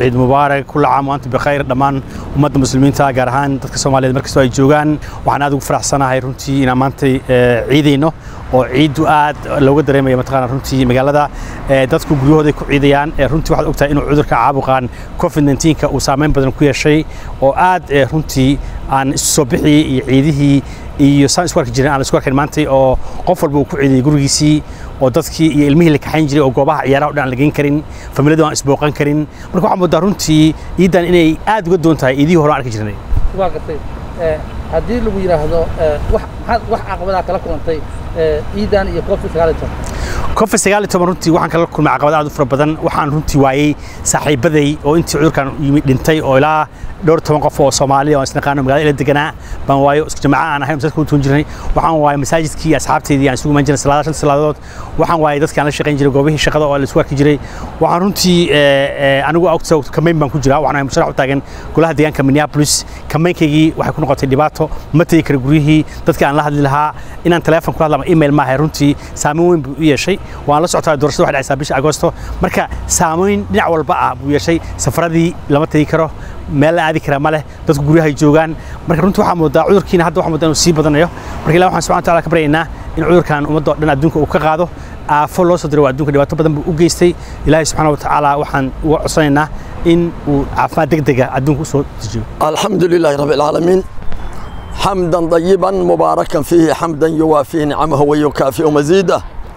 ciid mubaarak kula caam waanta bikhayr dhammaan ummadda muslimiinta gaar ahaan dadka soomaaliyeed markastoo ay joogaan waxaan aad ugu faraxsanahay runtii inaan maantay ciidayno oo ciiddu aad looga dareemaya mataqaana runtii magaalada dadku guryahooday ku ciidayaan runtii waxaad ogtahay inuu cudurka caabuqan covid 19ka uu saameyn badan ku yeeshay oo aad runtii aan isu soo bixiyey iyo ciidihii iyo saan isku arki jirin aan isku arkayn maantay oo qof walba uu ku ciidayay gurigiisii oo dadkii iyo ilmihii la kaxayn jiray oo goobaha ciyaaraha o dhan aan la geyn karin familiyadu aan isbooqan karin marka waxaan moodaa runtii ciidan inay aad uga doon tahay ciidihii hore aan arki jirnay waa gartay haddii lagu yidhaahdo wax wax caqabadaa kala kulantay ciidan iyo covid sagaal iyo toban covid sagaal iyo toban runtii waxaan kala kulmay caqabad aad u fara badan waxaan runtii waayey saaxiibaday oo intii cudurkan yimid dhintay oo ilaa dhowr toban qof oo Soomaaliya oo isnaqaano magaalada ila deganaa baan waayo isku jamaaca aan ahayn dadka u tuun jirnay waxaan waayay masaajidkii asxaabteydii aan isugu iman jirnay salaadaha shan salaadood waxaan waayay dadkii aan la shaqayn jiray goobihii shaqada oo la isku arki jiray waxaan runtii anigu ogta kamayn baan ku jiraa waxaan ahay musharax u taagan golaha deegaanka Minneapolis kamaynkaygii waxay ku noqotay dhibaato ma tegi kara guryihii dadkii aan la hadli lahaa inaan telefoon kula hadla ama email maahay runtii saameyn weyn buu u yeeshay waan la socotaa doorashada waxay dhacaysaa bisha agoosto marka saameyn dhinac walba ah buu yeeshay safaradii lama tegi karo meel la aadi karaa ma leh dadku guryahay joogaan marka runtii waxaa moodaa cudurkiina hadda waxaa moodaa inuu sii badanayo marka ilaah waxaan subxana wataala ka baryaynaa in cudurkan ummadda oo dhan adduunka uu ka qaado aafo loo soo diray waa adduunka dhibaato badan buu u geystay ilaahay subxaana watacaala waxaan uga codsanaynaa in uu caafimaad degdega adduunka u soo dejiyo الحمد لله رب العالمين حمدا طيبا مباركا فيه حمدا يوافي نعمه ويكافئ مزيده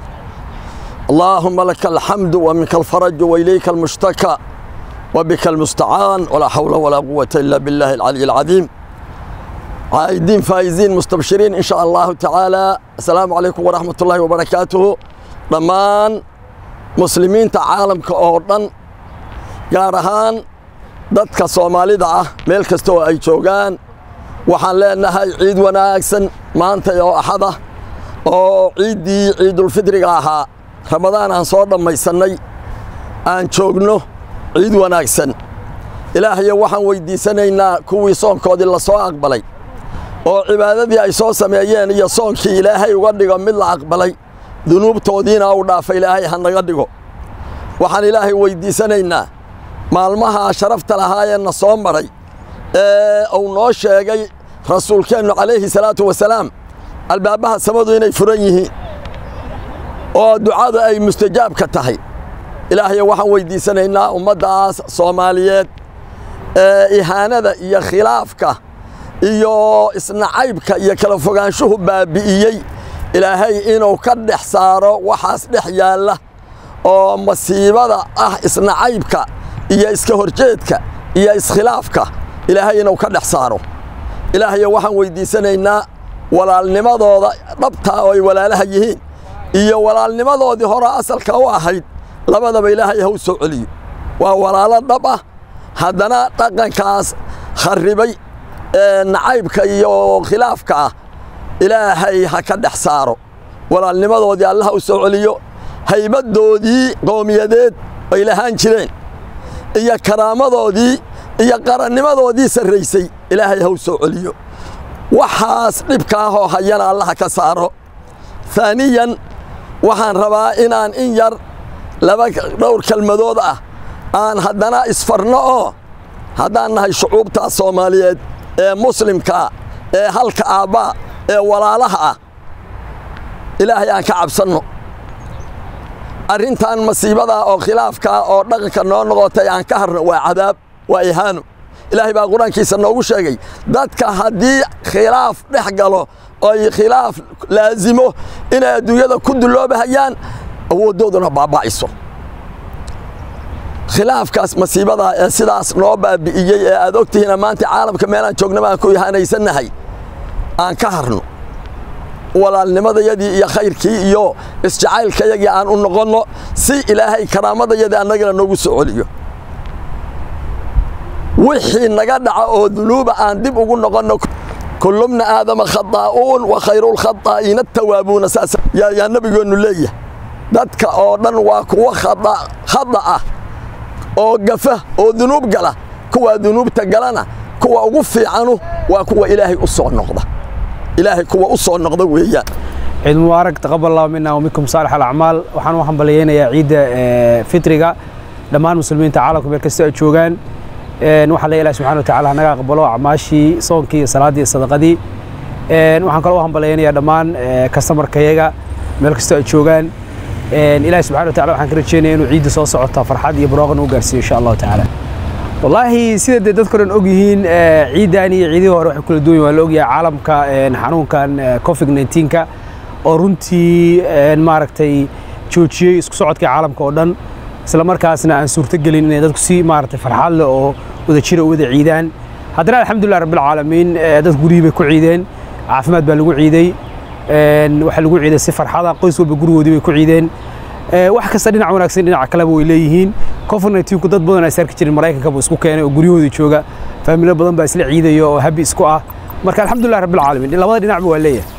اللهم لك الحمد ومنك الفرج واليك المشتكى وبك المستعان ولا حول ولا قوه الا بالله العلي العظيم عايدين فايزين مستبشرين ان شاء الله تعالى السلام عليكم ورحمه الله وبركاته ضمان مسلمين تعالم كأوردن gaar ahaan dadka soomaalida ah meel kasta oo ay joogaan waxaan leenahay ciid wanaagsan maanta oo axada oo ciiddii ciidulfidriga ahaa ramadaan aan soo dhammaysannay aan joogno ciid wanaagsan ilaahayo waxaan weyddiisanaynaa kuwii soonkoodii la soo aqbalay oo cibaadadii ay soo sameeyeen iyo soonkii ilaahay uga dhigo mid la aqbalay dunuubtoodiina uu dhaafa ilaahay ha naga dhigo waxaan ilaahay weyddiisanaynaa maalmaha sharafta lahaayeenna soo maray ee uu noo sheegay rasuulkeennu calayhi salaatu wasalaam albaabbaha samadu inay furan yihiin oo ducadu ay mustajaabka tahay ilaahayo waxaan weyddiisanaynaa ummaddaas soomaaliyeed ee ihaanada iyo khilaafka iyo isnacaybka iyo kala fogaanshuhu baabi'iyey ilaahay inuu ka dhex saaro waxaas dhex yaalla oo masiibada ah isnacaybka iyo iska horjeedka iyo iskhilaafka ilaahay inuu ka dhex saaro ilaahayo waxaan weyddiisanaynaa walaalnimadooda dhabtaa oo ay walaalaha yihiin iyo walaalnimadoodii hore asalka u ahayd labadaba ilaahay ha u soo celiyo waa walaalo dhab ah haddana dhaqankaas kharribay ee nacaybka iyo khilaafka ah ilaahay ha ka dhex saaro walaalnimadoodii allaha u soo celiyo haybadoodii qowmiyadeed ay lahaan jireen iyo karaamadoodii iyo qarannimadoodii sarraysay ilaahay ha u soo celiyo waxaas dhibka ahoo hayana allaha ka saaro haaniyan waxaan rabaa inaan in yar laba dhowr kelmadood ah aan haddana isfarno oo haddaan nahay shucuubtaa soomaaliyeed ee muslimkaa ee halka aabbaa ee walaalaha ah ilaahay aan ka cabsanno arrintan masiibadaa oo khilaafkaa oo dhaqanka noo noqotay aan ka harno waa cadaab waa ihaano ilaahay baa qur-aankiisa noogu sheegay dadka haddii khilaaf dhex galo oy khilaaf laasimo inay adduunyada ku duloobahayaan awooddooduna baaba'ayso khilaafkaas masiibadaa ee sidaas noo baabi'iyey ee aad ogtihiina maanta caalamka meelaan joognaba aan ku ihaanaysannahay aan ka harno walaalnimadayadii iyo khayrkii iyo isjacaylkayagii aan u noqonno si ilaahay karaamadayadii annagana noogu soo celiyo wixii naga dhaca oo dunuuba aan dib ugu noqonno kullubna aadama khadaa'uun wa khayrulkhadaa'iina tawaabuuna saas yaa nabigeennu leeyahay dadka oo dhan waa kuwa khada ah oo gafa oo dunuub gala kuwaa dunuubta galana kuwa ugu fiicanu waa kuwa ilaahay u soo noqda ilaahay kuwa u soo noqda weeyaan ciid mubaarak taqabal allahu mina wa minkum saalix alacmaal waxaan u hambaliyeynayaa ciidda fitriga dhammaan muslimiinta caalamka meel kasta ay joogaan waxaa la ilahi subxana wa tacala hanaga aqbalo acmaashii soonkii iyo salaaddii iyo sadaqadii waxaan kaloo hambalaynayaa dhammaan kastamarkayaga meel kasta ay joogaan ilahi subxana wa tacala waxaan ka rajeynaya inuu ciidda soo socota farxad iyo barooqan u gaarsiiyo insha allahu tacaala wallaahi sida dee dadka dhan og yihiin ciidan iyo ciidihii hore waxay kula duwan yihin waa la ogyahay caalamka xanuunkan covid 19ka oo runtii maaragtay joojiyey isku socodkii caalamka oo dhan isla markaasna aan suurtogelin inay dadku si maaragtay farxad leh oo wada jira u wada ciidaan haddana alxamdulilah rabbilcaalamiin dad guryihii bay ku ciideen caafimaad baa lagu ciiday waxaa lagu ciiday si farxada qoys walba gurigoodii bay ku ciideen wax kasta dhinac wanaagsan dhinaca kaleba way leeyihiin covid 19ku dad badan ay sarki jirin maraykanka buu isku keenay oo guryahoodii jooga faamilo badan baa isla ciidaya oo habi isku ah marka alxamdulilah rabbilcaalamiin labada dhinacba waa leeyahay